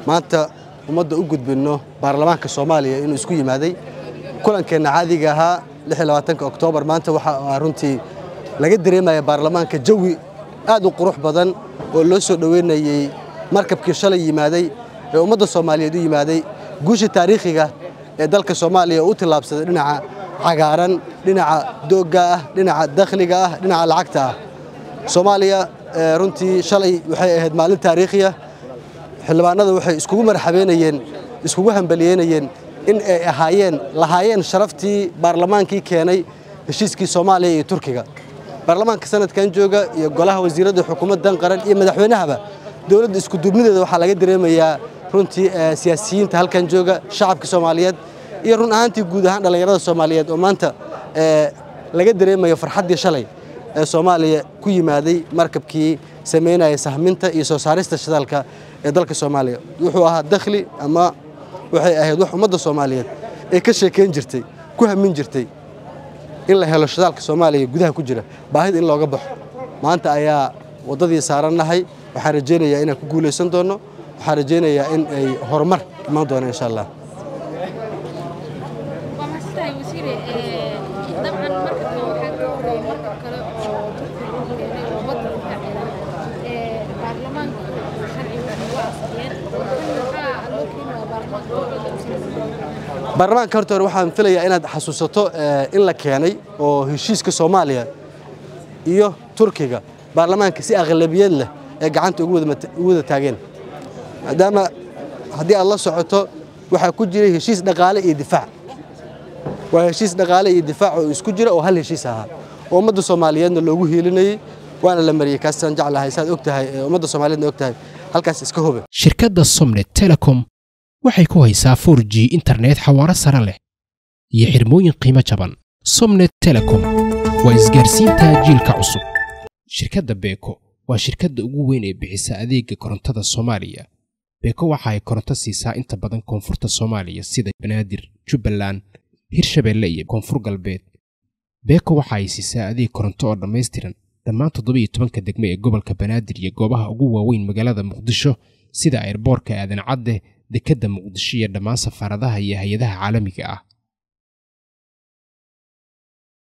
maanta ummadda u gudbinno baarlamaanka soomaaliya inuu isku yimaaday kulankeenna caadiga ahaa oktoobar maanta waxaa runtii laga dareemaya baarlamaanka jawi aad u qurux badan oo loo soo dhoweynayey markabkii shalay yimaaday ee ummadda soomaaliyeed u yimaaday guusha taariikhiga ee dalka soomaaliya oo u tillaabsaday dhinaca cagaaran dhinaca doogga ah dhinaca dakhliga ah dhinaca lacagta ah soomaaliya runtii shalay waxay ahayd maalin taariikhiya xildhibaanada waxay iskugu marxabeynayeen iskugu hambaliyeynayeen in ay ahaayeen lahaayeen sharaftii baarlamaankii keenay heshiiskii soomaaliya iyo turkiga baarlamaanka sanadkan jooga iyo golaha wasiiradda xukuumaddan qaran iyo madaxweynahaba dowladda iskuduubnideeda waxaa laga dareemayaa runtii siyaasiyiinta halkan jooga shacabka soomaaliyeed iyo run ahaantii guud ahaan dhallinyarada soomaaliyeed oo maanta laga dareemayo farxaddii shalay ee soomaaliya ku yimaaday markabkii samaynaya sahminta iyo soo saarista shidaalka ee dalka soomaaliya wuxuu ahaa dakhli ama waxay ahayd wax ummadda soomaaliyeed ee ka sheekayn jirtay ku hamin jirtay in la helo shidaalka soomaaliya gudaha ku jira baahida in looga baxo maanta ayaa waddadii saarannahay waxaan rajaynayaa inaan ku guulaysan doonno waxaan rajaynayaa in ay horumar imaan doona insha allah baarlamaanka horta hore waxaan filayaa inaad xasuusato in la keenay oo heshiiska soomaaliya iyo turkiga baarlamaanka si aqlabiyad leh ee gacanta ugu wada taageen maadaama haddii aad la socoto waxaa ku jiray heshiis dhaqaale iyo difaac waa heshiis dhaqaale iyo difaac oo isku jira oo hal heshiis ahaa oo ummadda soomaaliyeedna loogu hiilinayey waana la mariyey kaasaan jeclahay saad og tahay ummadda soomaaliyeedna og tahay halkaas iska hube shirkadda somnet telecom waxay ku haysaa for g internet xawaaro sare leh iyo xirmooyin qiimo jaban somnet telecom waa isgaarsiinta jiilka cusub shirkadda beeko waa shirkadda ugu weyn ee bixisa adeega korontada soomaaliya beeko waxa ay koronto siisaa inta badan koonfurta soomaaliya sida banaadir jubbaland hirshabeelle iyo koonfur galbeed beeko waxa ay siisaa adeeg koronto oo dhammaystiran dhammaan toddobiiyo tobanka degme ee gobolka banaadir iyo goobaha ugu waaweyn magaalada muqdisho sida airboorka aadan cadde dekedda muqdisho iyo dhammaan safaaradaha iyo hay-adaha caalamiga ah